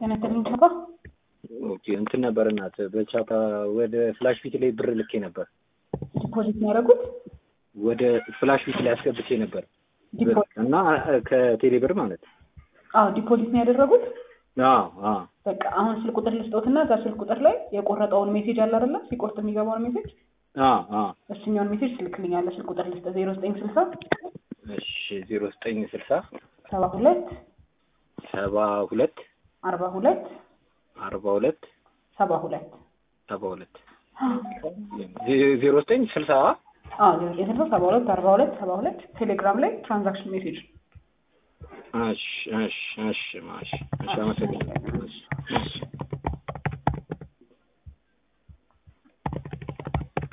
ተነተልኝ ቻፓ ኦኬ እንትን ነበር እናት በቻፓ ወደ ፍላሽ ፊት ላይ ብር ልኬ ነበር። ዲፖዚት ነው ያደረጉት። ወደ ፍላሽ ፊት ላይ አስገብቼ ነበር ዲፖዚት እና ከቴሌ ብር ማለት አዎ ዲፖዚት ነው ያደረጉት። አዎ አዎ በቃ አሁን ስልክ ቁጥር ልስጠውትና እዛ ስልክ ቁጥር ላይ የቆረጠውን ሜሴጅ አለ አይደለ? ሲቆርጥ የሚገባውን ሜሴጅ አዎ አዎ እሱኛውን ሜሴጅ ትልክልኛለህ። ስልክ ቁጥር ልስጠ ዜሮ ዘጠኝ ስልሳ እሺ ዜሮ ዘጠኝ ስልሳ ሰባ ሁለት ሰባ ሁለት አርባ ሁለት አርባ ሁለት ሰባ ሁለት ሰባ ሁለት ዜሮ ዘጠኝ ስልሳ አዎ ዜሮ ዘጠኝ ስልሳ ሰባ ሁለት አርባ ሁለት ሰባ ሁለት ቴሌግራም ላይ ትራንዛክሽን ሜሴጅ እሺ እሺ እሺ እሺ እሺ አመሰግናለሁ። እሺ እሺ